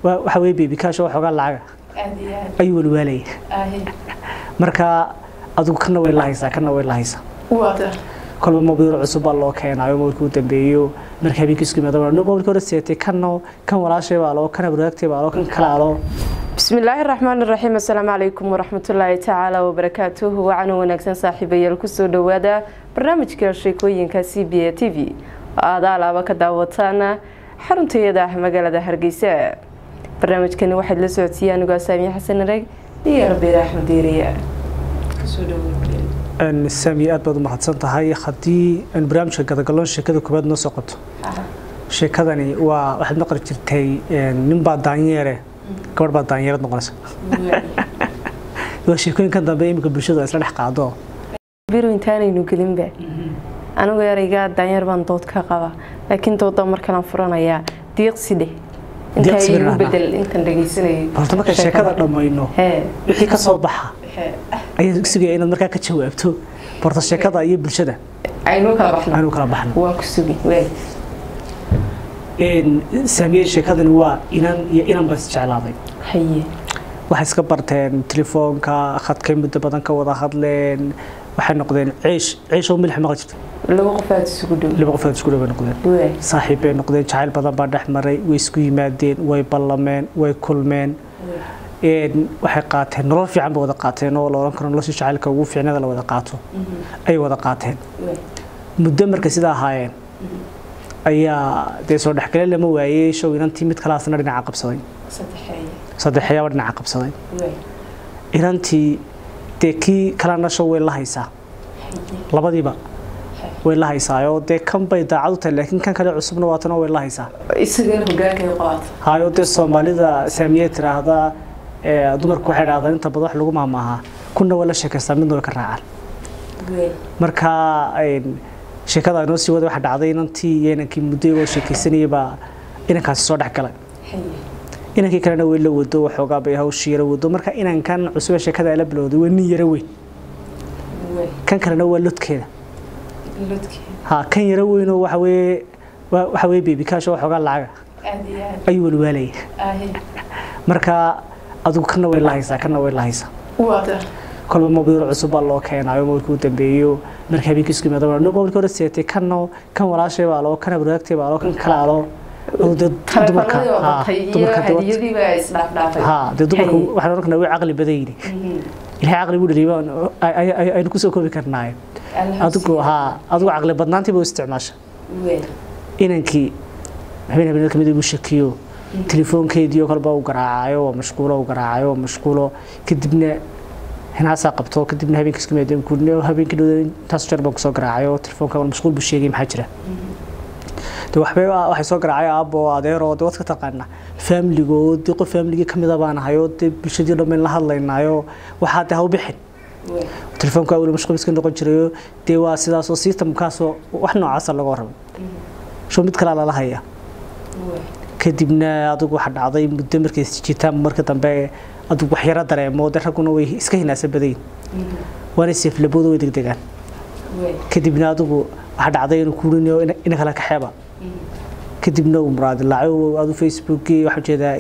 waa waxa weye baby cash oo xoogaa lacaga aad iyo aad ayuu walwaalaya ahe marka adigu kana way la haysaa kana way la haysaa waata kolba mobiil cusub baa loo keenayo mobilka u dambeeyo marka habeenkii isku yimaado mobilka hore seetay kanno kan walaashay baa loo kan abraagtay baa loo kan kale aloo بسم الله الرحمن الرحيم السلام عليكم ورحمة الله تعالى وبركاته وعنا ونكسن صاحبي الكسو دوادا برنامج كالشيكوين كسي بي تي في هذا على بك داوتانا حرمت يدا مقالة هرقيسة برنامج كان واحد لسعودية نقول سامي حسن رق يا ربي رحمة ديريا كسو دوادا sami aad baad u mahadsan tahay haddii aan barnaamijka gadagaloon sheekada koobaad noo soo qabto sheekadani waa waxaad maqli jirtay nin baa daanyeere gabadh baa daanyeerad noqonaysa waa sheekooyinkan dambe iminka bulshadu ay isla dhex qaado biro intaanaynu gelinba anigu erayga daanyeer baan dood ka qaba laakiin dooda markalaan furanayaa diiqsi dheh intaa Diiqsi igu baan bedel intan dhegeysanayay horta markaan sheekada dhammayno hee wixii ka soo baxa hee ayaa sugaya inaad markaa ka jawaabto horta sheekada iyo bulshada aynu kala baxno aanu kala baxno waan ku sugi waay saamiye sheekadani waa inan iyo inan baa isjeclaaday haye waxay iska barteen telefoonka khadkay muddo badan ka wada hadleen waxay noqdeen ciish ciish oo milix maqli jirta laba qof aad isugu dhow laba qof aad isku dhaway noqdeen waay saaxiib bay noqdeen jacayl badan baa dhex maray way isku yimaadeen way ballameen way kulmeen een waxay qaateen nolol fiican bay wada qaateen oo la oran karo nolosha jacaylka ugu fiicnada la wada qaato ay wada qaateen waay muddo markay sidaa ahaayeen ayaa dee soo dhexgale lama waayey show inantii mid kalaasna dhinaca qabsaday saddexeeye saddexyaaba dhinaca qabsaday waay inantii dee kii kalena show way la haysaa labadiiba way la haysaayoo dee kan bay daacad u tahay laakiin kan kale cusubna waatana way la haysaa isaga hogaankay qabaata hayo dee soomaalida saamiye tiraahda ee dumarku waxay dhahdaan inta badan wax lagu maamaahaa kuna waa la sheekaystaa midna way ka raacaan waay marka een, sheekada inoo sii wada waxa dhacday inantii iyo inankii muddo iyagoo sheekaysanayay baa inankaasi soo dhex galay haye inankii kalena way la wado waxoogaa bay hawshii yara wado marka inankan cusub ee sheekada ay la bilowday waa nin yara weyn waay kan kalena waa lodkeeda lodkee ha kan yara weynoo waxa weeye waa- waxa weeye baby cash oo waxoogaa lacaga aad iyo aad ayuu walwaalaya ahe marka adigu kana way la haysaa kana way la haysaa waata kolba mobiil cusub baa loo keenayo mobilka u dambeeyo marka habeenkii isku yimaado mobilka hore seetay kanno kan walaashay baa loo kan abraagtay baa loo kan kale aloo aduu dee dumarka taleefanadii oo ha, batay iyo dumarka dee wat- hadiyadii baa isdhaafdhaafay ha dee dumarka Haye. waxaan oran karnaa way caqli badan yihiin ilaahay caqli buu dhaliyay baan- ay- ay- ay- aynu kusoo koobi karnaaye adigu ha adigu caqli badnaantii buu isticmaasha waay inankii habeen habeen kamid buu shakiyo telefoonkeedii oo kaleba uu garaacayo waa mashquulo uu garaacayo waa mashquulo kadibna hinaasaa qabto kadibna habeenkii isku yimaadeen kuudne habeenkii dhowda intaas jeer baan kusoo garaacayo telefoonka waa mashquul buu sheegay maxaa jira de waxbay waxay soo garaacay aabbo adeero de waad ka taqaanaa faamiligo de qof faamiligii kamid a baan ahayo de bulshadii dhammayn la hadlaynaayo waxaa de ha u bixin waay telefoonka weli mashquul iska noqon jirayo dee waa sidaasoo systemkaasoo wax noocaasa laga warramay sho mid kalea lala hayaa waay kadibna adigu waxa dhacday muddo markay jitaan marka dambe adigu wax yaro dareemo de ragguna way iska hinaasa badayin waana seeflabooda way degdegaan waay kadibna adigu waxa dhacday inuu kuurinayo ina kala kaxeeba kadibna uu muraadilaaco adu facebookii waxa ujeedaa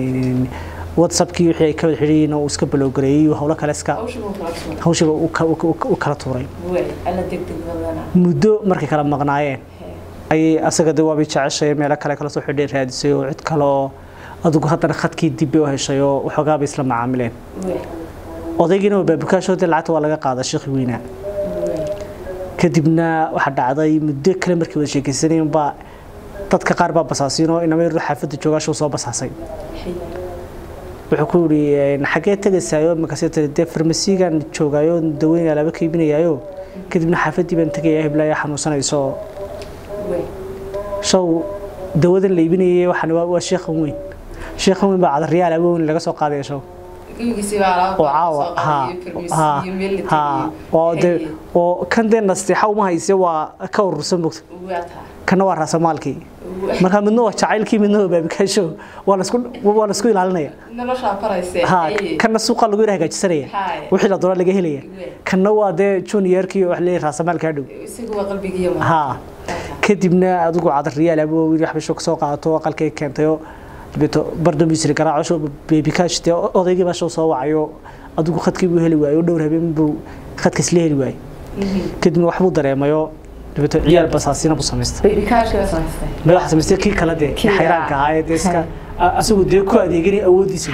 whatsappkii wixii ay ka wada xidhiyiin uu iska balowgareeyey howlo kale iska hawshigu kala tuur hawshiba uu ka- uu ka- uu kala tuuray waay alla degdeg badana muddo markay kala maqnaayeen ayay asaga de waabay jeceshay meelo kale kala soo xidhay raadisay oo cid kale oo adigu haddana khadkii dib bay u heshay oo waxoogaa bay isla macaamileen waay odaygiina waa baabukaashoodii lacagta waa laga qaadaa sheekhi weynaa waay kadibna waxaa dhacday muddo kale markii wada sheekaysanayeen baa dadka qaar baa basaasiin oo inama yaroo xaafadda joogaashu soo basaasay haye wuxuu ku yidhi xaggee tegaysayo markaasee tiri dee farmasiigan joogaayo daweyn alaaba ka iibinayaayo kadibna xaafaddii baan tegayaa heblaaya xanuunsanayso waay show dawadan la iibinayay waxaan waa waa sheekhan weyn sheekhan weyn baa cadarriyaal alaaba weyn laga soo qaadaya show gurigiisii baa alaab oo caawa ha ha ha oo de oo kan dee nasteexa uma hayse waa ka urursan bogta waataa kana waa raasamaalkii marka midna waa jacaylkii midna waa baabikaasho waa la isku waa la isku ilaalinaya noloshaa farayse ha kana suuqa lagu yara hagaajisanaya Haye. wixii la doona laga helaya kana waa dee juniorkii wax leeyahay raasamaalka dhow isagu waa qalbigiiyo ha kadibna adigu cadarriyaal abo wiil waxbay shoo kasoo qaadato aqalkay keentayo dabeeto bardomisri garaaco beebikaash dee odaygii baa soo wacayo adigu khadkii buu heli waayey oo dhowr habeen buu khadka isla heli waayey kadibna waxbuu dareemayo dabeeto ciyaal basaasina buu samaystay madaxa samaystay kii kale dee xayraanka ahaa ee dee iska asagu dee ku adeeganay awoodiisa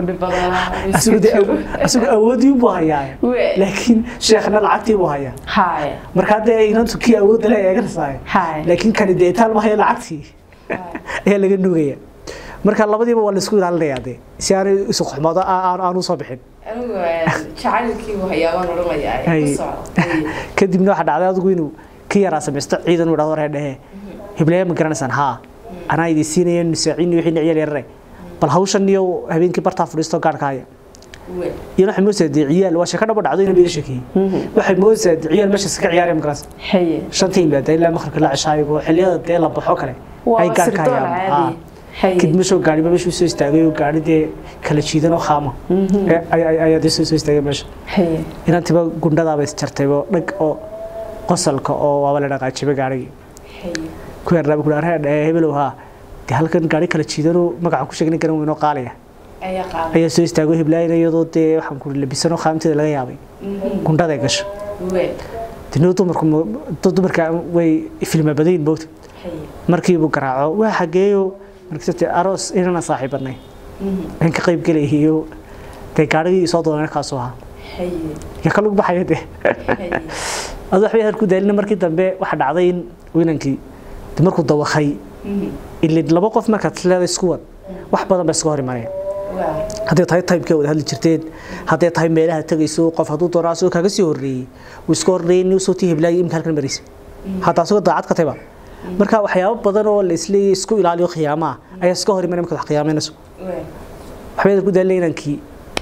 asagu awoodii buu hayaa laakiin sheekhna lacagtii buu hayaa markaa dee inantu kii awoodda le eeganaysaa laakiin kani dee itaal ma hayo lacagtii ayaa laga nugaya marka labadiiba waa laisku ilaalinayaa dee si aanay isu xumaado aanu soo bixin kadibna waxaa dhacday adigu inuu ka yaraa samaysto ciidan uu dhahdo dhehe heblayaa ma garanaysaan haa anaa idin siinaya nusaacini wixii ciyaal yarare bal hawshan iyo habeenkii bartaa fadhiisto gaarka haya iyo waxay moodaysaa dee ciyaal waa sheeko dhabo dhacdo inay iga sheekeeyey waxay moodaysaa dee ciyaal meesha iska ciyaaraya magaranaysa shanta yimaada ilaa maqribka la ceshaayo xilliyada dee la baxo kale ay gaarka hayaan kadib meeshoo gaariba meeshuu soo istaagay oo gaari dee kala jiidan oo khaama ayaa dee soo istaagay meesha inantiba gundhadaaba isjartaybo dhag oo qosalka oo waaba la dhaqaajibay gaarigii ku yarnaaba ku dhaaraya dhahe hebelow haa dee halkan gaari kala jiidanoo magaca ku sheegna garan weynoo qaaliya ayaa soo istaago heblaayna iyadoo dee waxaan ku labisanoo khaamteeda laga yaabay gundhaday gasho dino dumarku dumarka way filma badayin moogta markiibuu garaaco waa xageeyo markasate aroos inana saaxiibanay aan ka qayb gelayiyo dee gaarigii soo doonay kaasoo ahaa ya ka lug baxaya dee adu waxbay hadal ku daalina markii dambe waxaa dhacday in winankii markuu dawakay ilin laba qof markaad leeday isku wad wax badan ba iska hor imanaya hadday tahay taybkee wada hadli jirteen hadday tahay meelaha tegayso qof hadduu doono asagoo kaaga sii horreeyey uu iska horreeyey nin usoo tii heblaayay imika halkan maraysa hadda asagoo daacad ka tayba marka waxyaabo badan oo la isleeyay isku ilaaliyo khiyaamaha ayaa iska hor imanaya markaad wax khiyaameynayso waxbay ku daalina inankii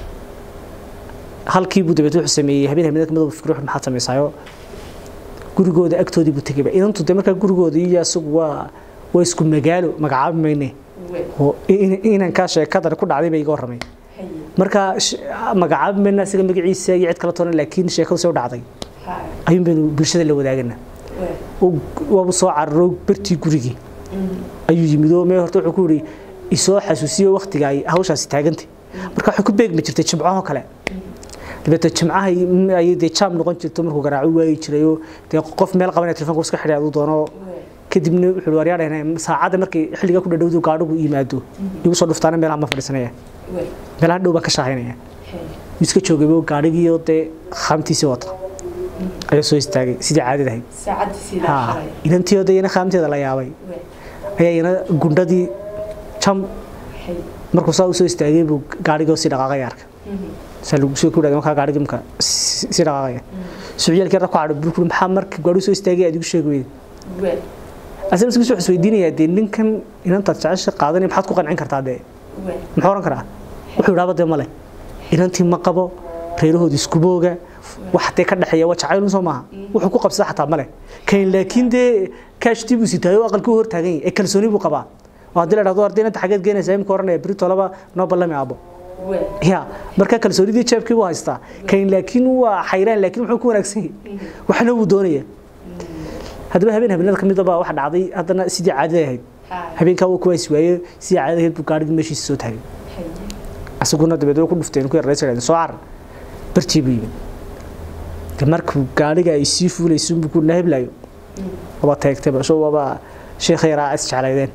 halkii buu dabeed wuxuu sameeyey habeen habeenada kamid fikir wuxuu maxaad samaysaayo gurigooda agtoodii buu tegayba inantu dee markaa gurigooda iyo asagu waa waa isku magaalo magacaabi mayne oo inankaa sheekadan ku dhacday bay iga warramay marka magacaabi mayna isaga magaciisa iyo cid kala toona laakiin sheekadu soo dhacday ayuun baynu bulshada la wadaagana waabu soo cararo bartii gurigii ayuu yimid oo mee horta wuxuu ku yidhi isoo xasuusiyo waktiga ay hawshaasi taagantay marka waxay ku beegmi jirtay jimcahoo kale dabeeto jimcaha ayay dee jaam noqon jirto markuu garaaco waayi jiray oo dee qof meel qabanaya telefonka iska xidhay aduu doono kadibna wuxuu waryaadhahna saacadda markay xilliga ku dhadhowdu gaadhigu yimaado igu soo dhuftaana meelaha ma fadhiisanaya meelaha dhow baan ka shaahaynaya iska joogaybo gaadhigiioo dee khaamtiisii wata ayaa soo istaagay sidii caadid ahayd inantiioo dee ina khaamteeda la yaabay ayaa ina gundhadii jam markuu saa u soo istaagay buu gaadhigoo si dhaqaaqaya arka saa lagu soo kudhada markaa gaadhigii marka si dhaqaaqaya suciyaalkii ra ku cadho burkul maxaa marka gaadhigu soo istaagay aad igu sheegi weyda asal isku soo isweydiinayaa dee ninkan inantaad jecesha qaadanaya maxaad ku qancin kartaa dee muxuu oran karaa wuxuu idhaaba dee male inantii ma qabo reerahoodi iskubooga wax dee ka dhexeeya waa jacayl soo maaha wuxuu ku qabsada xataa male kan laakiin dee kaashtii buu sitaayo oo aqalkii hor taagan yahay ee kalsooni buu qabaa oo haddii la dhahdo arday inanta xageed geenaysa imika oranaya berito laba noo ballami aabo ya marka kalsoonidii jeebkii buu haystaa kan laakiin waa xayraan laakiin wuxuu ku wanaagsan yahay waxna wuu doonaya haddaba habeen habeenada ka midaba waxa dhacday haddana sidii caadada ahayd habeenkaa wuu kuwaas waaye sidii caadada ahayd buu gaadhigii meeshiisa soo taagay asaguna dabeed way ku dhufteen ku yaraysa dhaheen soo carar bartii buu yimid de markuu gaadhiga ay sii fuulayso buu ku nahiblaayo waba taagtayba soo waba sheekha yaraa is jeclaydeen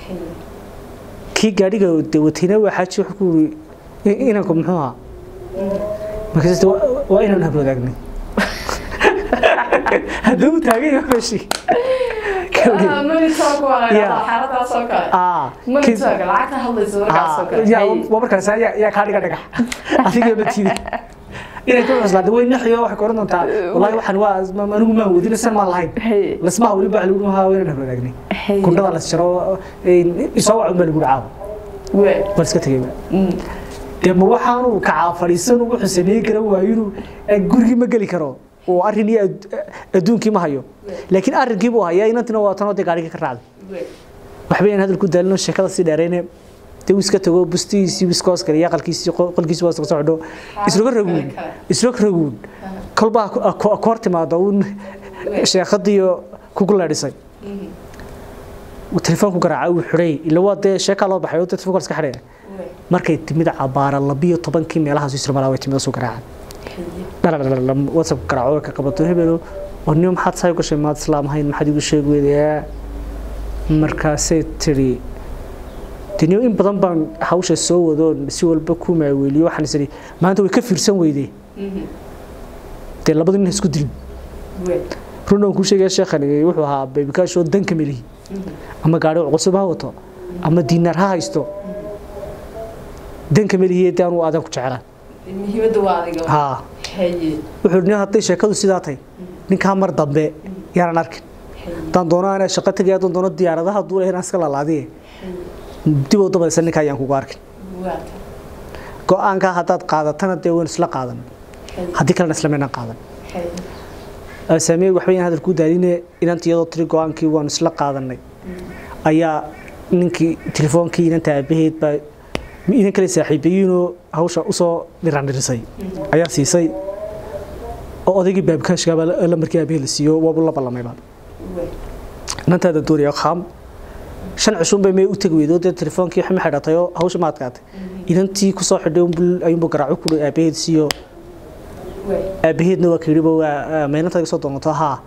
kii gaadhiga de watayna waa xaaji wuxuu ku yiri inanku muxuu ahaa markaas waa inaan hablo wadaagnay hadduu u taagan yahay meeshii waa markaas yaa kaa dhiga dhagax adiga matidi inay ku cuslaada way naxiyo waxay koran doontaa wallahi waxaan waa anigu maan wadin san maan lahayn lasmaha weli baa lagu haa wayna hablo wadaagnay gundhada la jaro isoo wacun baa lagu caawo war iska tegay dee ma waxaanu kacaa fadhiisan wuxuu sameyn kara waayo inuu gurigii ma geli karo oo arrin iyo adduunkii ma hayo laakiin arrinkii buu hayaa inantina waa tanoo dee gaarigii ka raacday waxba aan hadal ku daalino sheekada si dheerayne dee uu iska tago bustihiisii iska hoos galiya aqalkiisii qolkiisii waa iska socdo isloga raguun isloga raguun kolbaa ku hor timaado uun sheekadiiyo kugu leedhisay telefoonku garaaca uu xidhay ila waa dee sheekaa loo baxay oo dee telefoonka iska xidhaya markay timid cabaara labiyo tobankii meelahaas isla malaa way timid soo garaaca dhaladhaladha whatsapp garaaco way ka qabato hebelo oo niyo maxaad saa u gashay maad islaam ahayn maxaad igu sheegi weydayaa markaasay tiri deniyo in badan baan hawsha soo wado si walba ku maaweeliyo waxaan isiri maanta way ka fiirsan weydee dee labada nin ha isku dilin runa kuu sheegaya sheekhani wuxuu ahaa beebikaashoo danka melihi ama gaadhi cusub ha wato ama diinaar ha haysto danka melihi dee anuu aadan ku jeclaan muhiimadda waa adiga haa haye wuxuu nin hadday sheekadu sidaa tahay ninkaa mar dambe yaanan arkin haddaan doono anaa shaqo tegaya haddaan doono diyaaradaha duula inaan iska lalaadiye dib u dabaysa ninka ayaan kugu arkin waa go-aankaa haddaad qaadatana dee waynu isla qaadan haddii kalena isla maynaan qaadan haye saamiye waxba hadal ku daadine inanta iyadoo tiri go-aankii waanu isla qaadanay ayaa ninkii telefoonkii inanta aabaheed baa inan kale saaxiibayiinoo hawsha usoo dhirandhirisay ayaa siisay oo odaygii baabkaashkaaba lamarkii aabahee la siiyo waabu la ballamayba inantaada doonaya qaam shan cushuun bay may u tegi weydo dee telefoonkii waxma xidhatay oo hawsha ma adkaatay inantii kusoo xidhay ayuunbu garaaco kudhi aabaheed siiyo aabaheedna waa kayidhiba waa maynantaad iga soo doonato haa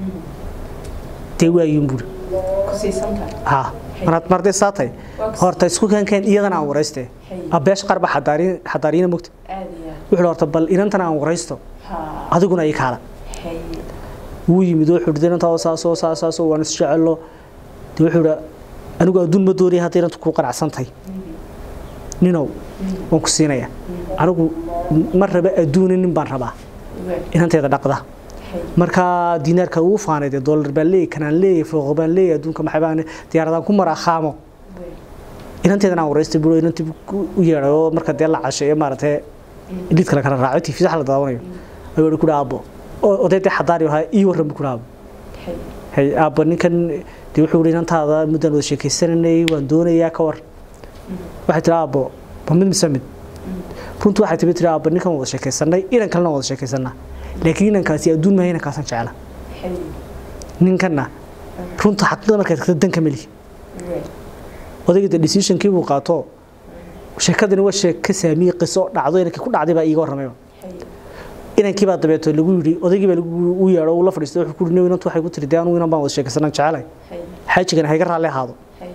dee waayuun buuri ku siisantahay haa maraad marday saatay horta isku keenkeen iyadana aan warayste abeesh qarba xadaariin xadaariina mogta aad iyo wuxuu horta bal inantana aan waraysto haa adiguna ii kaala haye wuu yimid wuxuu yidhi inantaa saasoo saasaasoo waan isjecelo dee wuxuu yidhi anigu adduun ma doonaya hadday inantu ku qanacsantahay ninow waan ku siinaya anigu ma raba adduuna nin baan rabaa inanteeda dhaqda markaa diinaarka ugu faanay dee doolar baan leeyahy kanaan leeyahy fooqo baan leeyahy adduunka maxay baan diyaaradaan ku maraa khaamo inanteedan aan waraystay bulo inantii u yeedhay oo marka dee la casheeyo maaragtay lidh kale kala raaco tv sax la daawanayo ayuu ihi kudhi aabbo oday dee xadaari ahaa ii warran bu kudhi aabbo hay aabbo ninkan dee wuxuu ihi inantaada muddaan wada sheekaysananay waan doonayaa ka war waxay tiri aabbo ma mid mise mid runtu waxay timi tiri aabbo ninkan wada sheekaysanay inan kalena wada sheekaysanaa laakiin inankaasi adduun maaha inankaasan jecla ninkanna runta xaqiiqda markaad tagto danka melihi odayga de decisionkii buu qaato sheekadani waa sheeko saamiye qiso dhacdo inankii ku dhacday baa iiga warramayba inankii baa dabeeto lagu yidhi odaygii baa lagu yeedho uu la fadhiistay wuxuu ku yidhi inantu waxay ku tiri dee anugu inan baan wada sheekaysanan jecelay xaajigan hayga raalli ahaado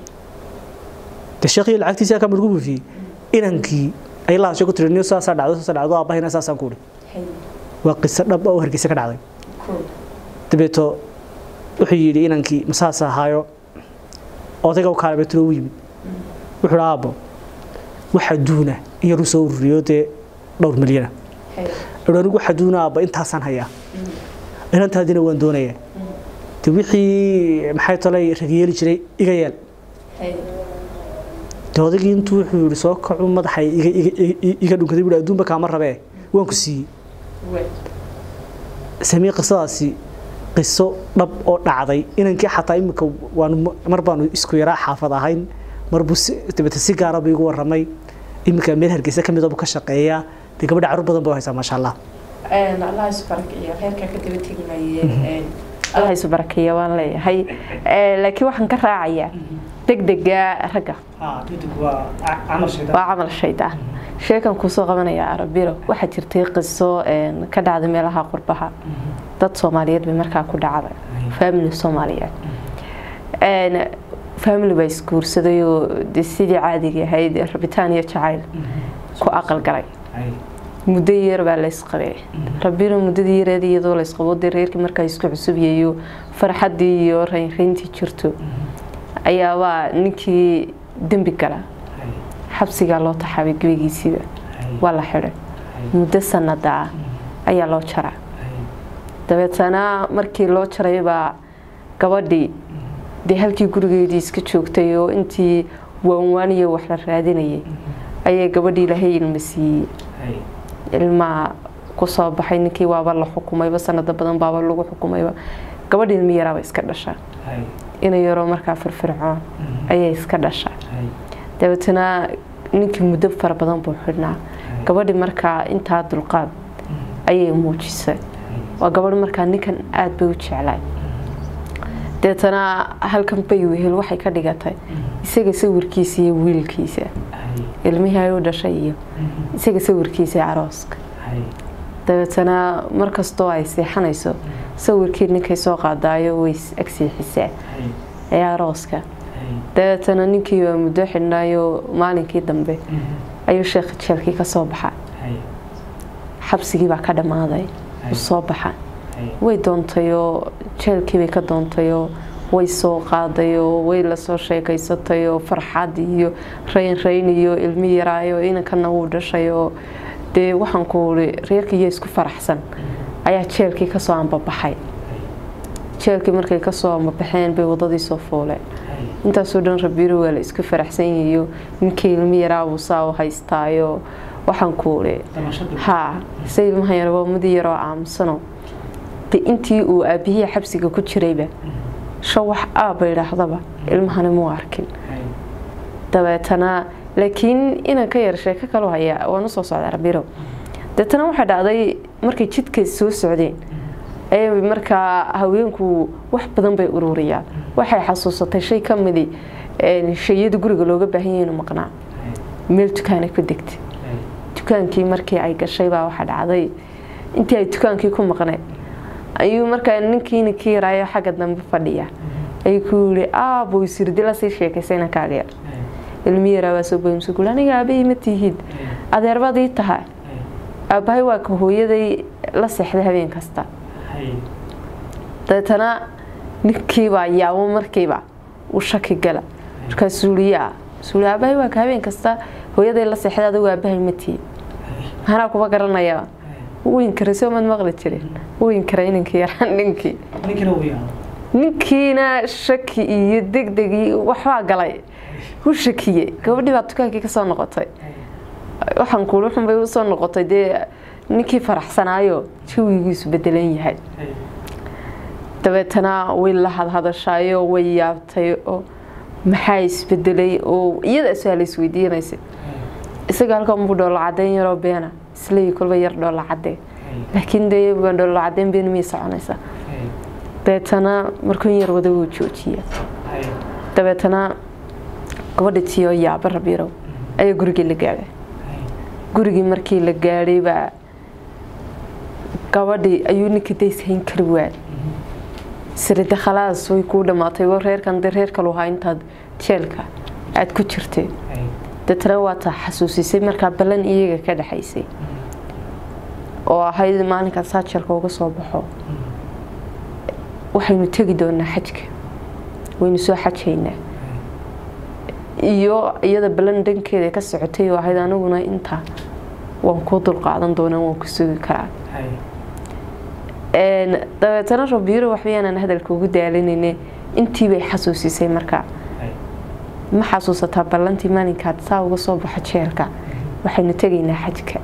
dee sheekhii lacagtiisa ka margu buufiyey inankii ay la hashay ku tiri niyo saasaa dhacdo saasaa dhacdo aabahayna saasaan ku idhi waa qiso dhab oo hargeysa ka dhacday dabeeto wuxuu yidhi inankii masaas ahaayo odayga u kaala beetro u yimid wuxuu aabbo waxa duuna in yar u soo ururiyo dee dhowr milyana wuxuu anigu waxa duuna aabba intaasaan hayaa inantaadina waan doonayaa de wixii maxay tolay ragyeeli jiray iga yeel de odaygii intuu wuxuu yidhi soo kacu madaxay iga dhunkaday buhi adduunba kaama rabee waan ku siiyey samii qisadaasi qiso dhab oo dhacday inankii xataa imika waanu mar baanu isku yaraa xaafad ahayn marbuu dabete si gaara buu igu warramay iminka meel hargeysa ka midaba ka shaqeeya dee gabadha carruur badan baa haysaa maasha allah allah isu barakeeyo reerkaa ka daba tegmaye allah isu barakeeyo waan leeyahay laakiin waxaan ka raacayaa degdega ragga waa camal shaydaan sheekan kuusoo qabanaya arabiro waxaa jirtay qiso ka dhacday meelaha qurbaha dad soomaaliyeed bay markaa ku dhacday family soomaaliyeed family baa isguursaday oo de sidii caadiga ahayd rabitaan iyo jacayl ku aqal galay muddo yar baa laysqabay rabiro muddadii yareed iyadoo laysqabo dee reerkii markaa isku cusubyayo farxaddii iyo raynrayntii jirto ayaabaa ninkii dembi gala xabsigaa loo taxaabay gebigiisiiba waa la xidhay muddo sanada ah ayaa loo jara dabeetana markii loo jaray baa gabadhii dee halkii gurigeedii iska joogtay oo intii waanwaaniyo wax la raadinayay ayay gabadhii ilaahay ilma siiyey ilmaa kusoo baxay ninkii waaba la xukumayba sanado badan baaba lagu xukumayba gabadhii ilmi yaraaba iska dhasha ina yaroo markaa firfircoon ayay iska dhasha dabeetana ninkii muddo fara badan buu xidhnaa gabadhii markaa intaa dulqaad ayay muujisay waa gabadh markaa ninkan aada bay u jeclaay deetana halkan bay wehel waxay ka dhigatay isaga sawirkiisa iyo wiilkiisa ilmihii ay u dhashay iyo isaga sawirkiisa iyo arooska dabeetana markastoo ay seexanayso sawirkii ninkay soo qaadaayo way agseexisaa ee arooska dabeetana ninkii waa muddo xidhnaayo maalinkii dambe ayuu sheekh jeelkii ka soo baxa xabsigii baa ka dhammaaday u soo baxa way doontayoo jeelkiibay ka doontayoo way soo qaadayoo way lasoo sheekaysatayoo farxad iyo rayn rayn iyo ilmi yaraayo inankana wuu dhashayoo dee waxaan ku uri reerkiiyo isku faraxsan ayaa jeelkii kasoo ambabaxay jeelkii markay kasoo ambabaxeen bay wadadii soo fuuleen intaasoo dhan rabiiro waa la isku faraxsan yahiyo ninkii ilmi yaraabuu saa u haystaayo waxaan ku uri haa se ilmaha yar waa mudi yaroo aamusano de intii uu aabihii xabsiga ku jirayba sho wax aabba idhaahdaba ilmahani muu arkin dabeetana laakiin inan ka yar sheeko kalu hayaa waan usoo socda rabiro deetana waxaa dhacday markay jidka soo socdeen ayay markaa haweenku wax badan bay ururiyaan waxay xasuusatay shay ka midi shayada guriga looga baahan yahay inuu maqnaa meel dukaana ku degtay dukaankii markii ay gashay baa waxaa dhacday intii ay dukaankii ku maqneed ayuu markaa ninkii ninkii yaraayo xagga dambe fadhiya ayuu ku yiri aabuu isirdi lasii sheekaysay inankaaga yar ilmi yaraa waa soo boymsa gul aniga aabahii ma tihiid adeerbadii tahay aabbahay waa ka hooyaday la seexday habeen kasta dabeetana ninkiibaa yaabo markiiba u shaki gala markaa suuliyaa suuli aabahay waa ka habeen kasta hooyaday la seexday adigu aabahay ma tihiid maxanaa kuba garanaya winkara soo mad maqli jirin winkara inankii yaraa ninkii ninkiina shaki iyo degdegii waxbaa galay u shakiyey gabadhii baa dukaankii kasoo noqotay waxaan kuuli xunbay usoo noqotay dee ninkii faraxsanaayo jawigiisu bedelan yahay dabeetana way la hadhadashaayo way yaabtay oo maxaa isbedelay oo iyada su-aala isweydiinaysay isaga halkan buu dhoolla cadeyn yaroo beena isleeyi kolba yar dhoolla cadee laakiin dee dhoolla cadeyn been miyay soconaysaa dabeetana markuu yar wada wuu joojiya dabeetana gabadha tiyo yaaba rabiirow ayaa gurigii la gaadhay gurigii markii la gaadhay baa gabadhii ayuu ninka dayshayn kari waay sirida khalaas way kuu dhammaatay wa reerkan de reer kalu ahaa intaad jeelka aada ku jirtay deetana waataa xasuusisay markaa ballan iyaga ka dhexaysay oo ahayd maalinkaan saajeelka uga soo baxo waxaynu tegi doonaa xajka waynu soo xajaynaa iyo iyada ballan dhankeeda ka socotay oo ahayd aniguna intaa waan kuu dulqaadan doonaa waan ku sugi karaa dabeetana rabiiro waxbayaanan hadalka ugu daalinayne intii bay xasuusisay markaa ma xasuusataa ballantii maalinkaad saa uga soo baxo jeelka waxaynu tegaynaa xajka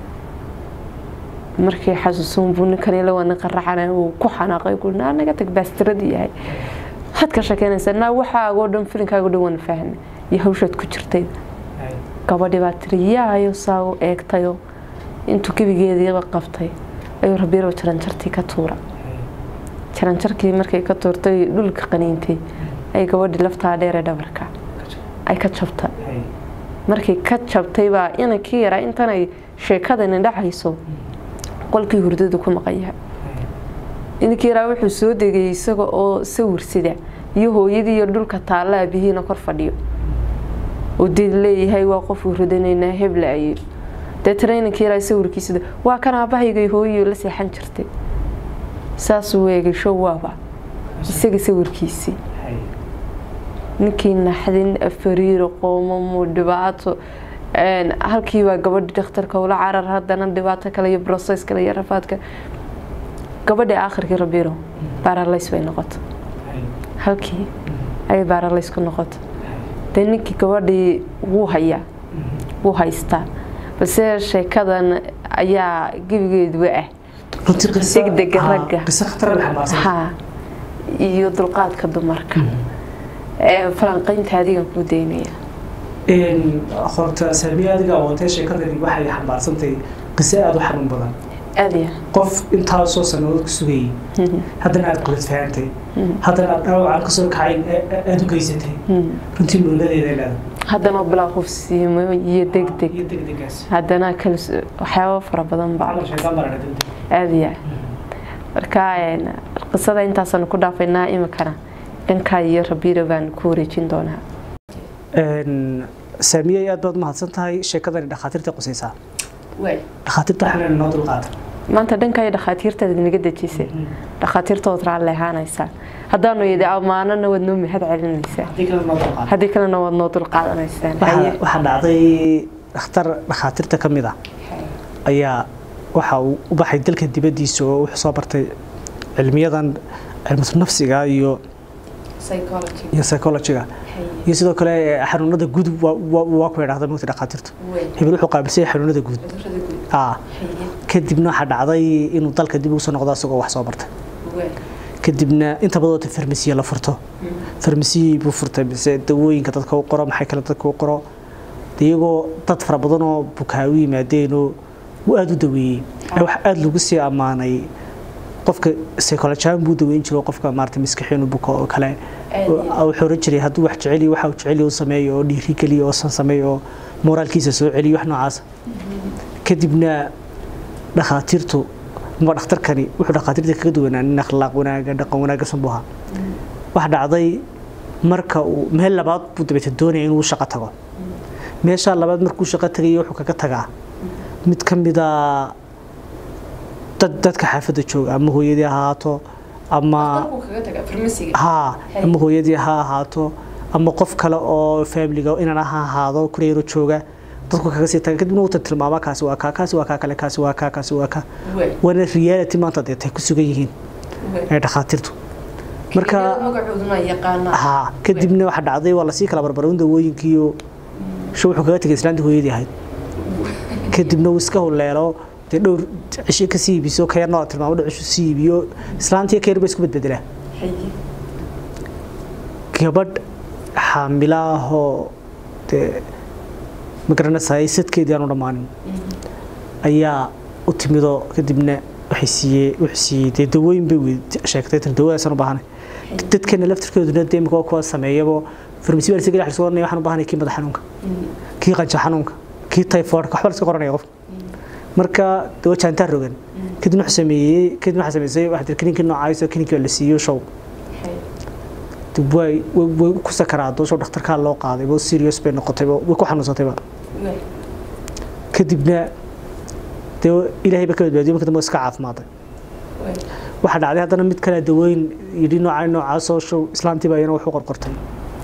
markii xasuusun buu ninkan la wana qaracana uu ku xanaaqay ku naa naga tag baastiradii yahay waxaad ka shekeynaysaa naa waxaagoo dhan filinkaago dhan wana fahna iyo hawshaad ku jirtay gabadhi baa tiri yaayo saa u eegtayo intuu gebigeediiba qabtay ayuu rabiiro jaranjartii ka tuura jaranjarkii markay ka tuurtay dhulka qaniintay ay gabadhii laftaa dheeree dhabarka ay ka jabtay markay ka jabtay baa inankii yaraa intanay sheekadani dhacayso qolkii hurdadu ku maqan yahay inankii yaraa wuxuu soo degay isaga oo sawir sida iyo hooyadii iyo dhulka taalla aabihiina kor fadhiyo oo dee leeyahay waa qof hurdanaynaa hebla ayay deetana inankii yaraa sawirkiisida waa kan aabahayga hooyo la seexan jirtay saasuu eegay show waaba isaga sawirkiisii ninkii naxdin fariiro qoomamo dhibaato halkiibaa gabadhi dhakhtarka ula carar haddana dhibaato kale iyo broses kale iyo rafaadka gabadhii aakhirkii rabiiro baaralays bay noqota halkii ayay baaralays ku noqota dee ninkii gabadhii wuu hayaa wuu haystaa balse sheekadan ayaa gebigeeduba ah degdega ragga ha iyo dulqaadka dumarka falanqaynta adigan kuu daynaya horta saamiya adiga awootee sheekadani waxay xambaarsantahay qiso aada u xanuun badan aad iyo qof intaasoo sanadood ku sugayay haddana aad qulad fahantay haddana aad dhaawacaan kasoo kacayn aad u geysatay runtii muuladeeda leedahay haddana bilaa qufsiimo iyo degdeg iyo degdegaas haddana kalis waxyaabo fara badan baa camal shaytaan baa la degdeg aad iyo marka een, qisada intaasaan ku dhaafaynaa imikana dhankaa iyo rabiiro baan ku wareejin doonaa saamiye aad baad mahadsan tahay sheekadani dhakhaatiirta qusaysaa dhakhaatiirta waxaan noo dulqaata maanta dhankaa iyo dhakhaatiirtaad inaga dejisay dhakhaatiirtood raalli ahaanaysaa haddaanu yidhi ammaanana waad noo mahad celinaysaa haddii kale noo dulqaata haddii kalena waad noo dulqaadanaysaan waxaa Haye. waxaa dhacday dhakhtar dhakhaatiirta ka mid ah ayaa waxa uu u baxay dalka dibaddiisa oo wuxuu soo bartay cilmiyadan cilmatu nafsiga iyo iyo psychologiga iyo sidoo kale xanuunada guud waa- waa waa ku idhahda mugta dhakhaatiirtu hebel wuxuu qaabilsay xanuunada guud aa kadibna waxaa dhacday inuu dalka dib ugu soo noqdo isagoo wax soo bartay kadibna inta badoota farmasiya la furto farmasiyii buu furtay mise dawooyinka dadka u qoro maxay kale dadka u qoro dee iyagoo dad fara badan oo bukaa u yimaadeenoo uu aada u daweeyey ee wax aada lagu sii ammaanay qofka psychologian buu daweyn jiro qofka maarata maskaxiinu buka oo kale oo wuxuu oran jiray hadduu wax jeceliyo waxa uu jeceliyo u sameeyo oo dhiiri geliyo oo san sameeyo oo moraalkiisa soo celiyo wax noocaas kadibna dhakhaatiirtu ma dhakhtarkani wuxuu dhakhaatiirta kaga duwanaa nin akhlaaq wanaaga dhaqan wanaagsan buu ahaa waxa dhacday marka uu meel labaad buu dabeeta doonaya inuu shaqo tago meeshaa labaad markuu shaqo tagayo wuxuu kaga tagaa mid ka mida dad dadka xaafadda jooga ama hooyadii ha ahaato ama haa ama hooyadii ha ahaato ama qof kale oo faamiliga inaan ha ahaado kureero jooga dadku kaga sii taga kadibna wuuta tilmaamaa kaasi waa kaa kaasi waa kaa kale kaasi waa kaa kaasi waa kaa waana reality maanta dee tay ku sugan yihiin ee dhakhaatiirtu marka haa kadibna waxa dhacday waa lasii kala barbaray dawooyinkiiyo sho wuxuu kaga tegay islaantii hooyadii ahayd kadibna uu iska huleelo dee dhowr cisho ka sii iibiso ka yarna tilmaamo dhicishu sii iibiyo islaantii ka yar ba isku bedbedelaa gabadh xaamila ahoo dee magaranaysaay sadkeedii aanu dhammaanin ayaa u timidoo kadibna waxay siiyey wuxuu siiyey dee dawooyin bay weyd sheegtay tan dawadaasaan u baahanay dadkeena laftirkooduna dee imika kuwa sameeyabo farmasi baa lasaga dhex oranaya waxaan u baahanay kii madax xanuunka kii qanjo xanuunka kii typhoidka waxba laska qoranaya qofka marka dawa jaantaa rogan kadibna wuxuu sameeyey kadibna waxaa sameysay waxaa tir kininkii noocaayso kininkii la siiyo show dib way way ku sakaraado show dhakhtarkaa loo qaaday bo serious bay noqotayba way ku xanuunsatayba kadibna dee ilaahay ba ka badbaadiyo marka dambe iska caafimaaday waxaa dhacday haddana mid kale dawooyin yidhi noocaa noocaasoo show islaantii baa iyana wax u qorqortay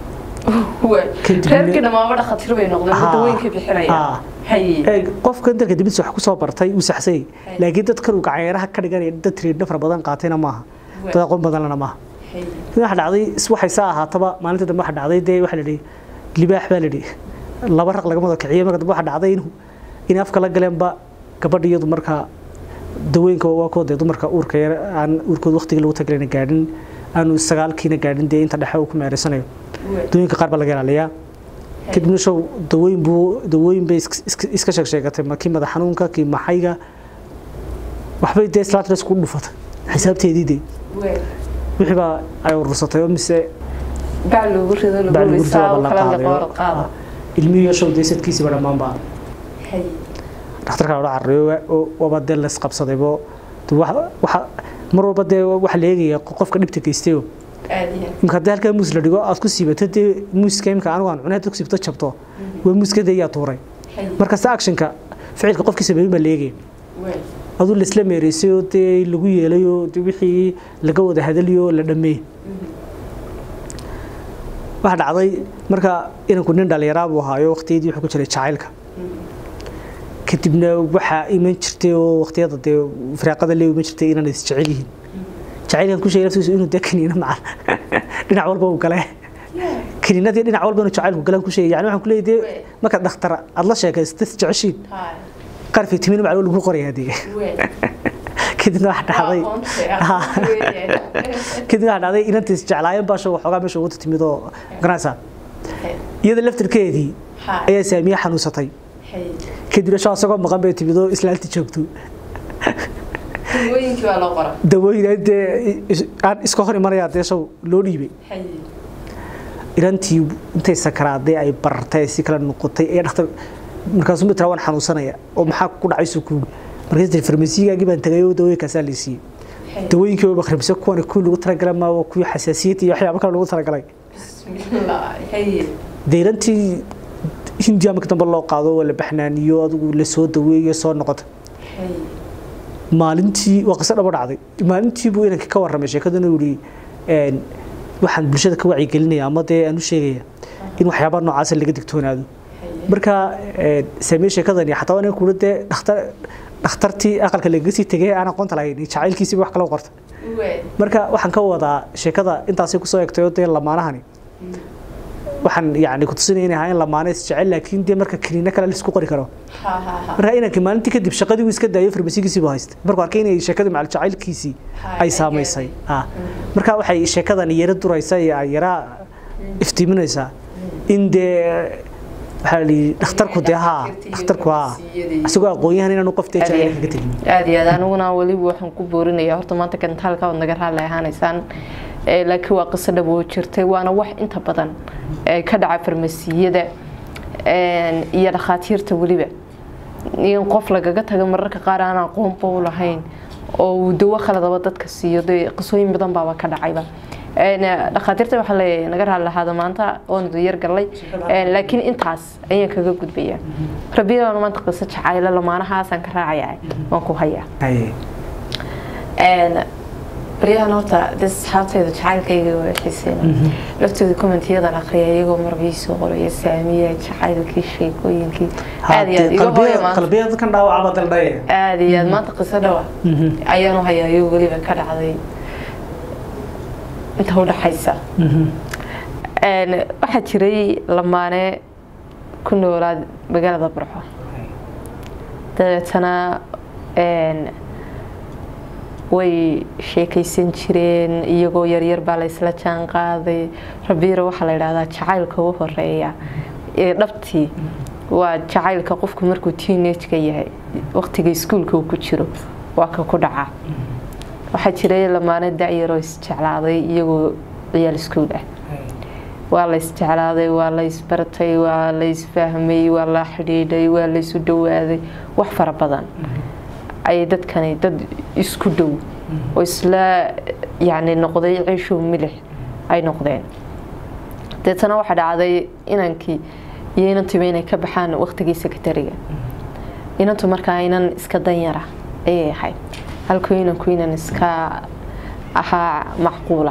reerkii dhamaaba dhakhaatiir bay noqdeen dawooyinka bixinayaan qofkan dalka dibadiisa wax ku soo bartay uu saxsay laakiin dadkan uu gacanyeeraha ka dhiganaya dad tiriidha fara badan qaatayna maaha dad aqoon badanlana maaha waxa dhacday waxay saa ahaataba maalinta dambe waxa dhacday dee waxa la yidhi libaax baa la yidhi laba raq lagama wada kiciyo marka dambe waxa dhacday inuu in afka la galeenba gabadha iyadu markaa dawooyinka waa kuwa dee dumarka uurka yar aan uurkooda waqtigii lagu tagalina gaadhin aanu sagaalkiina gaadhin dee inta dhexe uu ku meereysanayo dawooyinka qaar baa laga ilaaliyaa kadibna show dawooyin buu dawooyin bay iska sheeg sheegatay ma kii madax xanuunka kii maxayga waxbay dee islaanta isku dhufatay xisaabteedii dee wixii baa ay urursatay oo mise bac loogu rido lagu risaa kala liqoor qaada ilmihiyo show dee sadkiisiiba dhammaan baa dhakhtarka la carreeyo waba dee la isqabsadaybo waxa mar walba dee waxa la eegaya qofka dhibta geystayo imka haddii halkaa muus la dhigo aad ku siibato dee muuska imka anigu aan cunay haddaad ku siibato jabto waa muuska dee yaa tuuray markasta actionka ficilka qofkii sameeyey baa la eegaya aduu laisla meereysay oo dee lagu yeelayo dee wixii laga wada hadaliyo la dhameey waxa dhacday marka inanku nin dhalinyaraa buu ahaayo waqtiyadii wuxuu ku jiray jacaylka kadibna waxaa iman jirtay oo waqtiyada dee firaaqada lee iman jirtay inaan is jecel yihiin jacaylkan ku sheegay laftiisu inuu dee kaniina macal dhinac walba uu gale kaniinadii dhinac walba inuu jacaylku galan ku sheegay yani waxaan ku leeyahay dee marka dhakhtar aad la sheekaysto is jeceshiin qaar fitamiin macal lagu qorayaa dee kadibna waxa dhacday kadibna waxa dhacday inantii is jeclaayeen baa show waxoogaa meesha ugu timid oo garanaysaa iyada laftirkeedii ayaa saamiye xanuunsatay kadibna shaa isagoo maqan bay timid oo islaanti joogto dawooyinkii baa loo qora dawooyin dee aan iska hor imanayaa dee sow loo dhiibay irantii intay sakaraaday ay barartay si kala noqotay ee dhakhtar markaasuu mid waan xanuunsanaya oo maxaa ku dhacay sukuug markaas tii farmasiigaagii baan tagay oo dawooyinkaasaa la siiyey dawooyinkii waa kharbisa kuwan kuwii lagu talagalay ma waa kuwii xasaasiyad iyo waxyaabo kale lagu talagalay dee irantii hindiya marka dambe loo qaado waa la baxnaaniyo adigu la soo daweeyo soo noqota maalintii waa qiso dhabo dhacday maalintii buu inanka ka warramay sheekaduna uu yidhi waxaan bulshada ka wacyigelinaya ama dee aan u sheegaya in waxyaabaha noocaasa laga digtoonaado marka saamee sheekadani xataa waa kuula dee dhakhtar dhakhtartii aqalka lagaga sii tegay aan aqoonta lahayn jacaylkiisiba wax kala qorta marka waxaan ka wadaa sheekada intaasay kusoo egtay oo dee lamaanahani waxaan yani kutusinaya inay ahaayeen lamaane isjecel laakiin dee marka kaniino kale laisku qori karo marka inankii maalintii kadib shaqadii uu iska daayo farmasigiisii buu haystay markuu arkay inay sheekadii macal jacaylkiisii ay saamaysay marka waxay sheekadan yara duraysa iyo ay yara iftiiminaysaa in dee waxaa la yidhi dhakhtarku dee haa dhakhtarku haa isagoo aqoon-yahan inaanu qof dee jacayl kaga tegin aada iyo aad aniguna weliba waxaan ku boorinaya horta maanta kantaalka waad naga raalli ahaanaysaan laakiin waa qiso dhab oo jirtay waana wax inta badan ka dhaca farmasiyada iyo dhakhaatiirta weliba in qof lagaga taga mararka qaar aan aqoonba u lahayn oo uu dawo khaladaba dadka siiyo dee qisooyin badan baaba ka dhacayba dhakhaatiirta waxaa leeyahay naga raali lahaada maanta oonu yar gallay laakiin intaas ayaan kaga gudbayaa rabiyadaan maanta qiso jacaylo lamaanahaasaan ka raacayaa waan ku hayaa baryahan horta de asxaabtayda jacaylkayga waa xiiseen laftooda commentyadan aqriya iyagoo marbii soo qoraya saamiya jacaylkii sheekooyinkii aad iyo aad iga hooya maanta qalbiyada kan dhaawacaba daldhaya aad iyo aad maanta qiso dhawa ayaanu hayaa iyo weliba ka dhacday inta udhaxaysa waxaa jiray lamaane ku noolaa magaalada burxo dabeetana way sheekaysan jireen iyagoo yaryar baa laysla jaan qaaday rabiiro waxaa la yidhahdaa jacaylka u horeeya ee dhabtii waa jacaylka qofku markuu teenageka yahay waqtiga iskuulka uu ku jiro waa ka ku dhaca waxaa jiray lamaane dacyaroo isjeclaaday iyagoo ciyaal iskuul ah waa la isjeclaaday waa la isbartay waa la isfahmay waa la xidhiidhay waa la isu dhowaaday wax fara badan ayay dadkani dad isku dhow oo isla yani noqday ciishow milix ay noqdeen deetana waxaa dhacday inankii iyo inantuba inay ka baxaan waqtigii sekretariga inantu markaa inan iska danyara ayay ahayd halkuu inanku inan iska ahaa macquula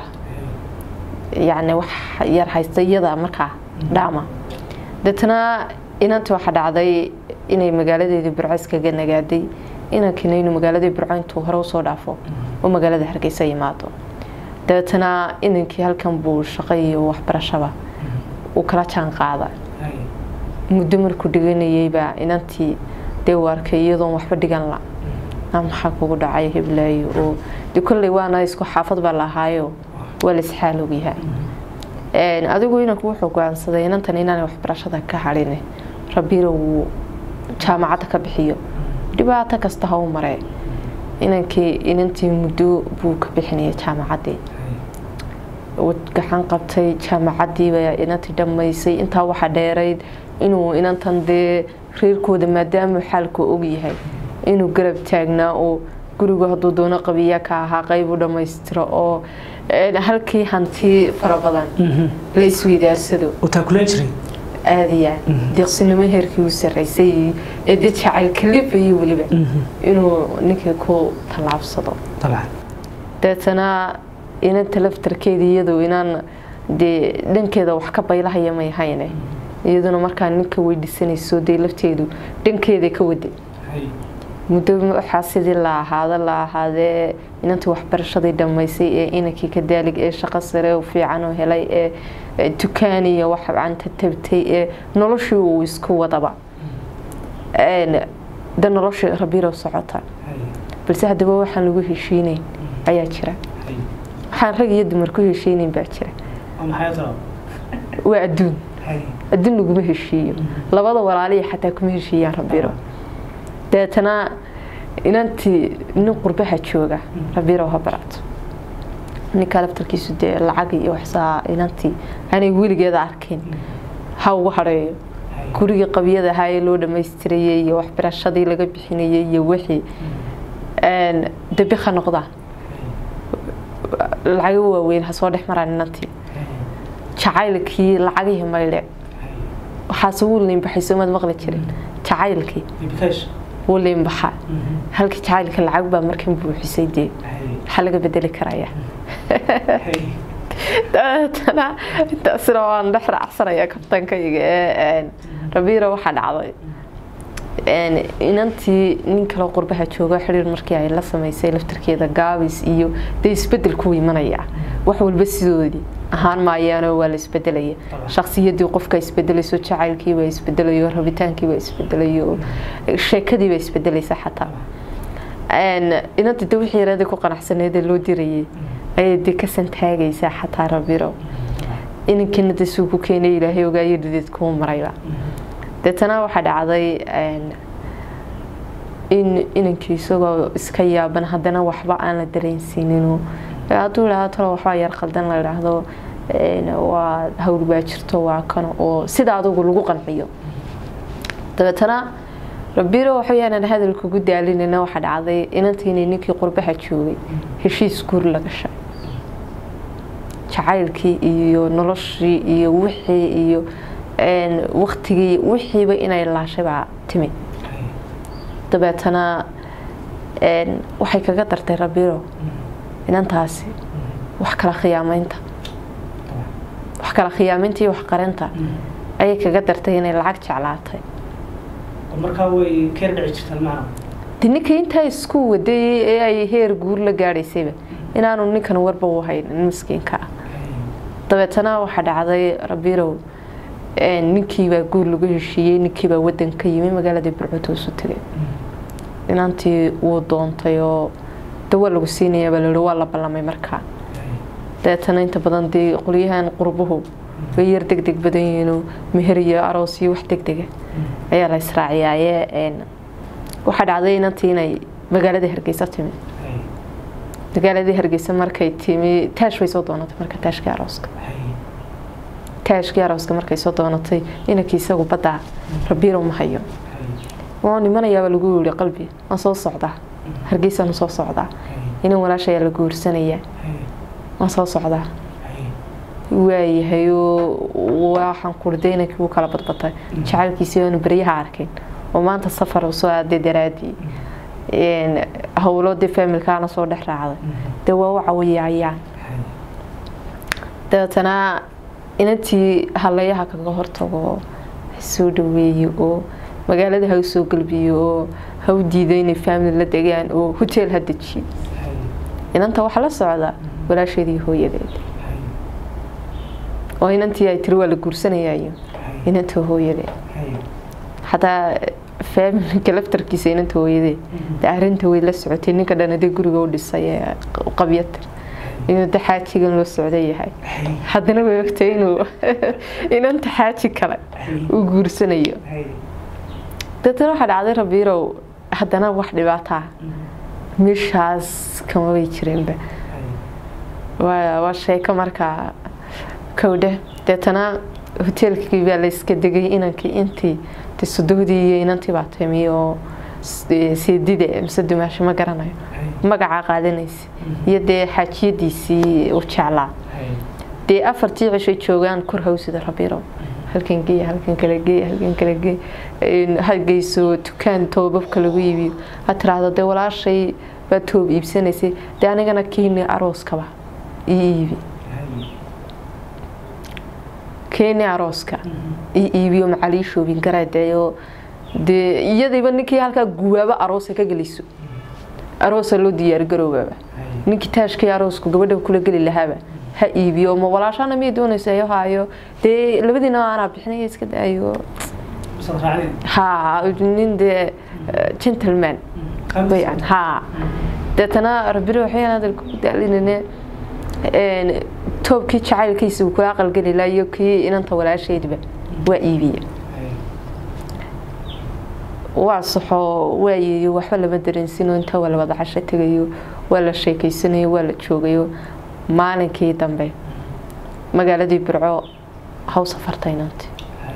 yani wax yar haysta iyada markaa dhaama deetana inanta waxaa dhacday inay magaaladeedii burco iskaga nagaaday inankiina inuu magaaladii burco intuu hore usoo dhaafo oo magaalada hargeysa yimaado dabeetana inankii halkan buu shaqo iyo waxbarashaba uu kala jaan qaada muddo markuu dhiganayeybaa inantii dee u arkay iyadoon waxba dhigan la maxaa kugu dhacay hiblaayo oo de kolley waana isku xaafad baa lahaayo waa la isxaal ogyahay adigu inanku wuxuu go-aansaday inantan inaanay waxbarashada ka hadhin rabiiro wuu jaamacadda ka bixiyo dhibaato kasta ha u maree inankii inantii muddo buu ka bixinaya jaamacaddii gaxan qabtay jaamacaddiiba inantii dhammaysay intaa waxaa dheerayd inuu inantan dee reerkooda maadaamuu xaalku ogyahay inuu garab taagnaa oo gurigu hadduu doono qabiya ka ahaa qayb u dhammaystiro oo halkii hanti fara badan la isweydaarsado aadiya deeqsinimo heerkii u sarreysay ee dad jacayl kalifayay weliba inuu ninkii ku tallaabsado deetana inanta laftarkeeda iyadu inaan dee dhankeeda wax ka baylahaya may hayne iyaduna markaa ninka weydiisanayso dee lafteedu dhankeeda ka waday muddo waxaa sidii la ahaada la ahaadee inantii waxbarashadii dhammaysay ee inankii ka daalig ee shaqo sare u fiican oo helay ee dukaan iyo wax canta tabtay ee noloshii uu isku wadaba de noloshii rabirow socota balse haddaba waxaan lagu heshiinayn ayaa jira waxaan rag iyo dumar ku heshiinayn baa jira waa adduun adduun laguma heshiiyo labada walaaliya xataa kuma heshiiyaan rabiro deetana inantii nin qurbaha jooga rabiirow ha barato ninkaa laftarkiisu dee lacag iyo waxsaa inantii aanay weligeeda arkin ha ugu hadheeyo gurigii qabyada ahaa ee loo dhammaystirayay iyo waxbarashadii laga bixinayay iyo wixii dabi ha noqdaan lacago waaweyn ha soo dhex maraan inantii jacaylkii lacagihii maydhe waxaase wuu liinbaxay soomaad maqli jirin jacaylkii wuu liinbaxaa halkii jacaylka lacag baa markan buuxisay dee waxaa laga bedeli karaya dabeetana intaasina waan dhex raacsanaya kabtankayga ee rabiira waxaa dhacday inantii nin kaloo qurbaha jooga xiriir markii ay la samaysay laftarkeeda gaabis iyo dee isbedel ku imanaya wax walba sidoodii ahaan maayaanoo waa la isbedelaya shaksiyadii qofka isbedelayso jacaylkiibaa isbedelayo rabitaankiibaa isbedelayo sheekadiibaa isbedelaysa xataa inanta de wixii yareeda ku qanacsaneedee loo dirayay ayay dee ka santaagaysaa xataa rabiro inankiina de suu ku keenay ilaahay ogaayo dhideed kuu marayba deetana waxaa dhacday in inankii isagoo iska yaaban haddana waxba aan la dareensiininu hadduu idhahdo talo waxbaa yar qaldan la idhaahdo waa hawl baa jirto waa kano oo sida adugu lagu qanciyo dabeetana rabiro waxaweyaan hadal kugu daalinayna waxaa dhacday inantiinay ninkii qurbaha joogay heshiis guur la gashay jacaylkii iyo noloshii iyo wixii iyo waktigii wixiiba inay laashay baa timi dabeetana waxay kaga dartay rabiro inantaasi wax kala khiyaamaynta wax kala khiyaamaynta iyo waxqarinta ayay kaga dartay inay lacag jeclaatay de ninka intaa isku wadayay ee ay heer guur la gaadhaysayba inaanu ninkan warba u haynin miskiinka ah dabeetana waxaa dhacday rabirow ninkiibaa guur lagu heshiiyey ninkiibaa wadanka yimi magaalada burcutoosu tegay inantii wuu doontay oo dawaa lagu siinayaabaa lahi waa la ballamay markaa dabeetana inta badan dee qolyahan qurbuhu way yar deg deg badan yihiinoo meher iyo aroos iyo wax deg dega ayaa la israaciyaaye waxaa dhacday inantii inay magaaladii hargeysa timi magaaladii hargeysa markay timi taash bay soo doonatay marka taashkii arooska taashkii arooska markay soo doonatay inankii isagu baddaa rabiiro ma hayo waan imanayaabaa lagu yiri qalbi waan soo socdaa hargeysaan soo socdaa inan walaashayaa la guursanayaa waan soo socdaa waayahayoo waxaan kurday inankii wuu kala badbatay jacaylkiisii aanu beryaha arkayn oo maanta safar soo aaday daraadii howlo dee faamilkaana soo dhex raacday dee waa u cawiyayaan dabeetana inantii halayaha kaga hortago soo dhaweeyo oo magaalada ha u soo galbiyo oo ha u diido inay faamili la degaan oo hoteel ha dejiyo inanta waxaa la socda walaasheedii hooyadeed oo inantii ay tiri waa la guursanayayo inanta hooyadeed xataa faamilka laftarkiisa inanta hooyadeed de arinta way la socotay ninka dhan adee guriga u dhisay ee qabyatir inuu de xaajigan loo socda yahay haddana way ogtay inuu inanta xaaji kale uu guursanayo deetana waxaa dhacday rabiirow haddana wax dhibaataa meeshaas kama bay jireenba waa sheeko markaa kowdhe deetana hoteelkii baa la iska degay inankii intii de sodohdii iyo inantii baa timi oo seedide mise dumaasho ma garanayo magacaa qaadanaysa iyo dee xaajiyadiisii u jeclaa dee afartii cishay joogaan kor hawsida rabiirow halkan geey halkan kala geey halkan kala geey hageyso dukaan toobabka lagu iibiyo ha tiraahdo dee walaashay baa toob iibsanaysay dee anigana keeni arooskaba ii iibi keeni arooska ii iibiyo macalii shoobin garadeeyo dee iyadiiba ninkii halkaa guwaabo aroosa ka geliso aroosa loo diyaargaroobaaba ninkii taashkii aroosku gabadha kula geli lahaaba ha iibiyo ma walaashana miyay doonaysa yo haayo dee labadiina aanaa bixinaya iska daayo ha nin dee gentleman bayan ha deetana rabiro waxayaan hadalka ku daalinane toobkii jacaylkiisa uu kula aqalgeli laha iyo kii inanta walaasheedba waa iibiya waa saxo waayayo waxba lama dareensinoo intaa waa la wada casho tegayo waa la sheekeysanayo waa la joogayo maalinkii dambe magaaladii burco ha u safartay inantii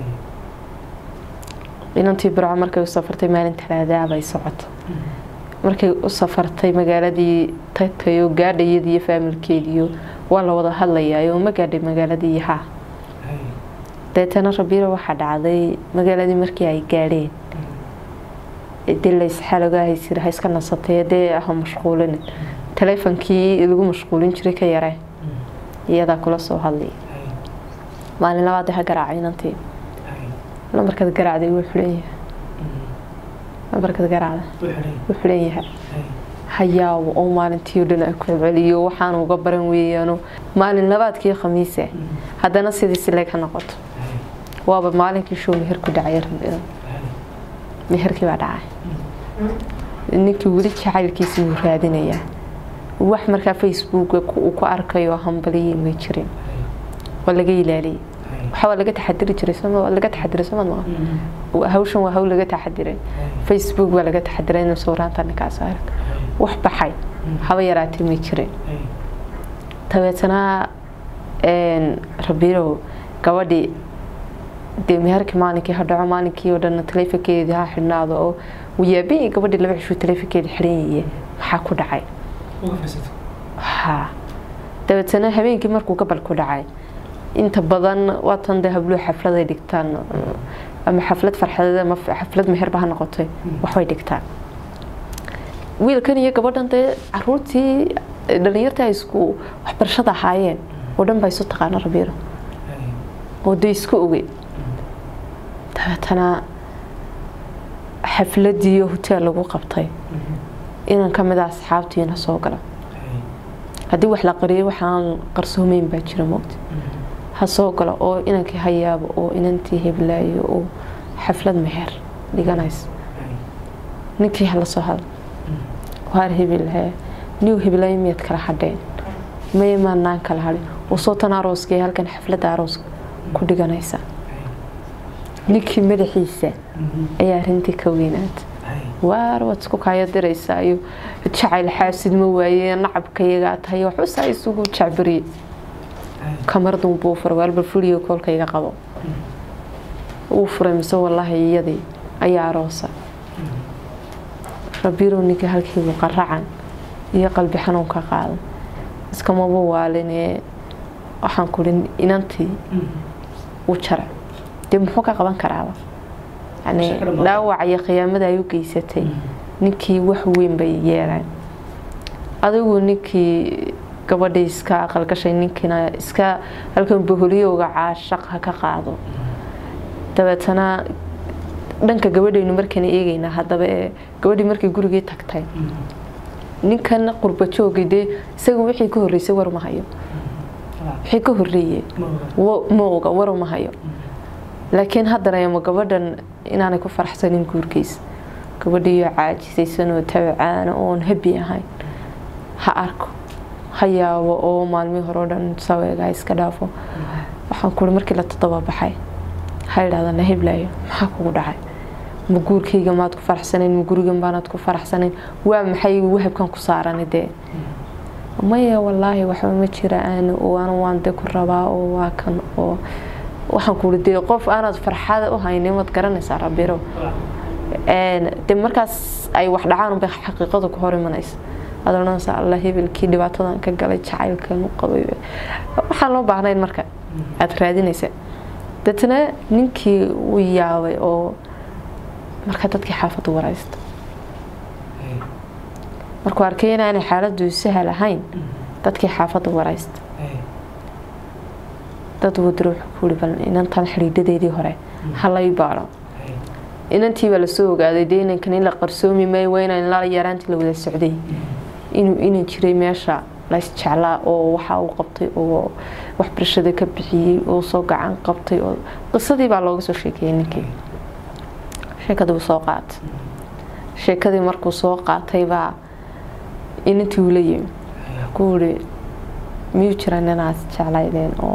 inantii burco markay u safartay maalin talaadaa bay socoto markay u safartay magaaladii tagtayo gaadhayadiiyo faamilkeediyo waa la wada hadlayaayo ma gaadhay magaaladii ha deetana rabiira waxaa dhacday magaaladii markii ay gaadheen dee laysxalogaahaysir ha iska nasatay dee ha mashquulin taleefonkii lagu mashquulin jiray ka yaree iyadaa kula soo hadlaya maalin labaad ha garaacay inantii lambarkaad garaacday wuu xulanyahay lambarkaad garaacda wuu xulanyahay hayaabo oo maalintii o dhan a ku celceliyo waxaan uga baran weeyaano maalin labaadkii khamiise haddana sidii sileeg ha noqoto waaba maalinkii show meher ku dhacay meherkii baa dhacay ninkii weli jacaylkiisii wuu raadinayaa wax markaa facebook uu ku arkayo hambaliyey may jirin waa laga ilaaliyey waxa waa laga taxadiri jiray soma laga taxadiray soma maa hawshan waa hawl laga taxadiray facebook baa laga taxadiray inuu sawiraanta ninkaas arag wax baxay haba yaraatee may jirin dabeetana rabiirow gabadhii dee meherkii maalinkii ha dhaco maalinkii oo dhan taleefonkeedii ha xidhnaado oo wayaabi gabadhii laba cishuu taleefonkeeda xidhanyaye maxaa ku dhacay ha dabeetana habeenkii markuu gabal ku dhacay inta badan waatan dee habluhu xafladay dhigtaan ama xaflad farxadeed ama xaflad meherba ha noqotay waxbay dhigtaan wiilkan iyo gabadhan dee caruurtii dhalinyartii ay isku waxbarashada ahaayeen oo dhan baa isu taqaana rabiiro oo dee isku oge dabeetana xafladiiyo hoteel lagu qabtay inan ka mid a asxaabtiina soo gala haddii wax la qariyay waxaan qarsoomeyn baa jira moogta ha soo galo oo inankii hayaabo oo inantii heblaayo oo xaflad meher dhiganaysa ninkii hala soo hadla waar hebelhe niw heblaayo miyaad kala hadheen maya maanaan kala hadhin oo sootan arooskii halkan xafladda arooska ku dhiganaysa ninkii madaxiisa ayaa arintii ka weynaata waar waad isku kaayo diraysaa iyo jacayl xaasid ma waaye nacabka iyagaa tahay waxusaa isugu jacbariye kamardan buu furay waalba fuliyo koolka iga qabo wuu furay mise wallaahi iyadii ayaa aroosa rabirow ninkii halkiibuu qaracan iyo qalbi xanuun ka qaaday iskamaba waalinee waxaan kuri inantii u jaray dee muxuu ka qaban karaaba yani dhaawac iyo khiyaamada ay u geysatay ninkii wax weyn bay yeelaan adigu ninkii gabadhii iska aqalgashay ninkiina iska halkan boholiyowga caashaq ha ka qaado dabeetana dhanka gabadhaynu markaan eegaynaa haddaba ee gabadhii markay gurigii tagtay ninkan qurba joogay dee isaga wixii ka horreysay war ma hayo wixii ka horreeyey ma oga war ma hayo laakiin haddana ama gabadhan inaanay ku faraxsanin guurkiisa gabadhiiyo caajisaysan oo tabacaana oon habi ahayn ha arko ha yaabo oo maalmihii hore o dhan saweega ha iska dhaafo waxaan kuri markii la todobabaxay ha idhahda na heblaayo maxaa kugu dhacay ma guurkayga maad ku faraxsanayn ma gurigan baanaad ku faraxsanayn waa maxay wahabkan ku saarani dee maya wallaahi waxba ma jiraan oo anu waan de ku rabaa oo waa kan oo waxaan kuuri dee qof aanaad farxada u haynin waad garanaysaa rabiro de markaas ay wax dhacaan unbay xaqiiqada ku hor imanaysa aad odhanaysaa alla hebelkii dhibaatadan ka galay jacaylkan u qabay waxaan loo baahnayn marka aada raadinaysa deetana ninkii u yaabay oo marka dadkii xaafaddu waraysta markuu arkay inaanay xaaladdu sahal ahayn dadkii xaafadda waraysta dad wadaro wuxuu ku yiri bal inantan xidhiidhadeedii hore halay baadho inantii baa lasoo ogaaday dee inankan in la qarsoomi maayo waa inaan la yaraantii la wada socday inuu inan jiray meesha lays jeclaa oo waxa uu qabtay oo waxbarashada ka bixiyey oo soo gacan qabtay oo qisadii baa looga soo sheekeeyey ninkii sheekadii buu soo qaatay sheekadii markuu soo qaatay baa inantii uu la yimi ku yiri miyuu jiraan inaad jeclaydeen oo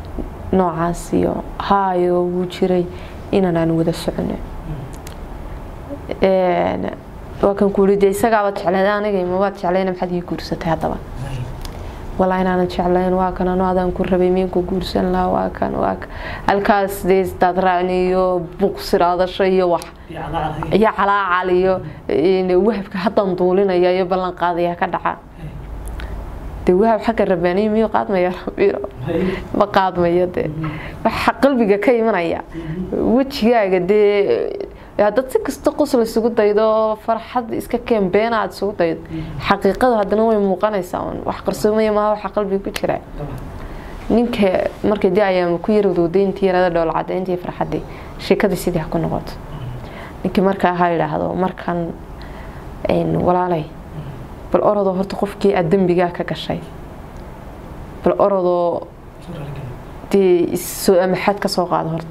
noocaas iyo haayo wuu jiray inaan aan wada socono waa kan kuuli dee isagaaba jecleed aniga mabaad jeclayna maxaad ii guursatay haddaba walaa inaanan jeclayn waa kan ano adaan ku rabay miin ku guursan lahaa waa kan waa kan halkaas dee isdaad raacni iyo buqsiraadasho iyo wax iyo calaacal iyo wahabka haddan duulinaya iyo ballan qaadaya ka dhaca dee wahab xagga rabaaniya miyuu qaadmaya rabiiro ma qaadmayo dee waxa qalbiga ka imanaya wejigaaga dee haddaad si kasta qosla isugu daydo farxad iska keen beena aad isugu daydo xaqiiqadu haddana way muuqanaysaa un wax qarsoomaya maaha waxa qalbiga ku jira ninka markay dee ayaama ku yarwadowday intii yarada dhool cadayntii farxaddii sheekadii sidii ha ku noqoto ninkii markaa ha yidhaahdo markan walaalay bal orodoo horta qofkii aad dembigaa ka gashay bal orodoo dee soo amaxaad ka soo qaado horta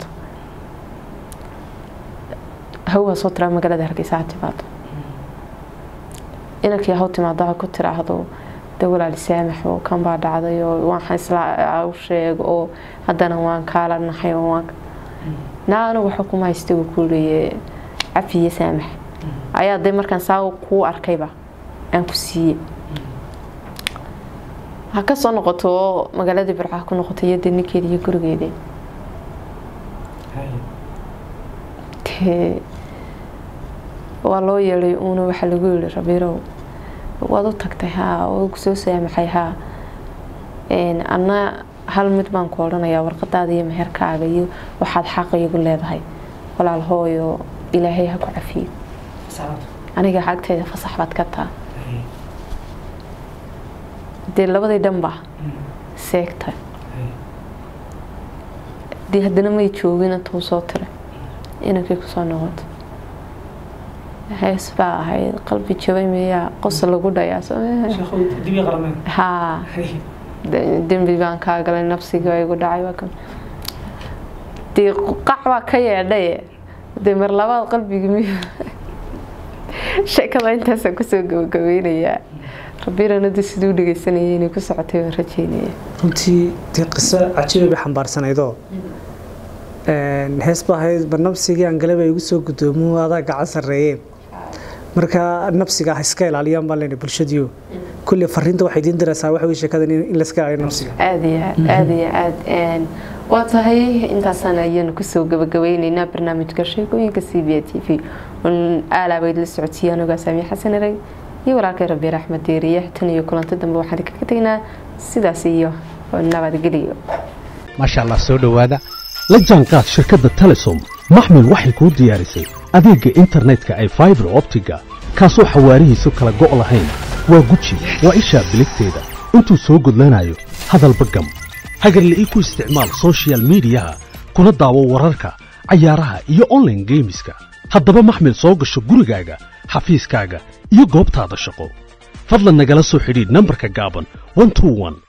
hawaa soo tiraa magaalada hargeysa ha timaado inankii haw timaado ha ku tiraahdo de walaali saamax oo kan baa dhacday oo waxaan isla u sheeg oo haddana waan kaala naxay oo waan naa anigu waxa kuma haysta uu ku leeye cafi iyo saamax ayaa dee markaan saa kuu arkayba aan ku siiye ha ka soo noqoto oo magaaladii burca ku noqoto iyo dee ninkeeda iyo gurigeedii waa loo yeeday uuna waxaa lagu yihi rabiirow waad u tagtay haa oo kusoo saamaxay haa anna hal mid baan ku odhanayaa warqadaada iyo meherkaaga iyo waxaad xaqa igu leedahay walaal hooyo ilaahay ha ku cafiyo aniga xagteeda fasax baad ka taa dee labadii dhanba seegta dee haddana may joogin intuu soo tiray inankii kusoo noqoto hees baa ahayd qalbi jabay miyaa qosa lagu dhayaa haa dembi baan kaa galay nafsigii baa igu dhacay waa kan dee qac baa ka yeedhaye dee mar labaad qalbigii mi sheekada intaasaan kusoo gabagabeynayaa rabiranadu siduu dhegeysanayay inay ku socotay waan rajeynaya runtii dee qiso cajiiba bay xambaarsanaydo hees ba ahayd barnamsigii aan galaba igu soo gudoomo adaa gacan sarreeyeen marka nafsiga ha iska ilaaliyaan baan leenahay bulshadiyo kulli fariinta waxay idiin diraysaa waxa weye sheekadan in la iska ilaaliyo nafsiga aada iyo aad aada iyo aad waa tahay intaasaan ayanu kusoo gabagabeyneynaa barnaamijka sheekooyinka c b a t v aalabayd la socodsiiyaan ogaasamiye xasan erey iyo walaalkay rabiir axmed deeriye tan iyo kulanto dambe waxaan kaga tegnaa sidaas iyo nabadgeliyo maasha allah soo dhowaada la jaanqaad shirkadda telesom maxmil waxay kuu diyaarisay adeegga internetka ay faibar optiga kaasoo xawaarihiisu kala go' lahayn waa guji waa ishaa biligteeda intuu soo gudlanayo hadalba gam hagarla'ii ku isticmaal sochial midiyaha kuna daawo wararka cayaaraha iyo onlaine geemiska haddaba maxmil soo gasho gurigaaga xafiiskaaga iyo goobtaada shaqo fadlan nagala soo xidhiidh nambarka gaaban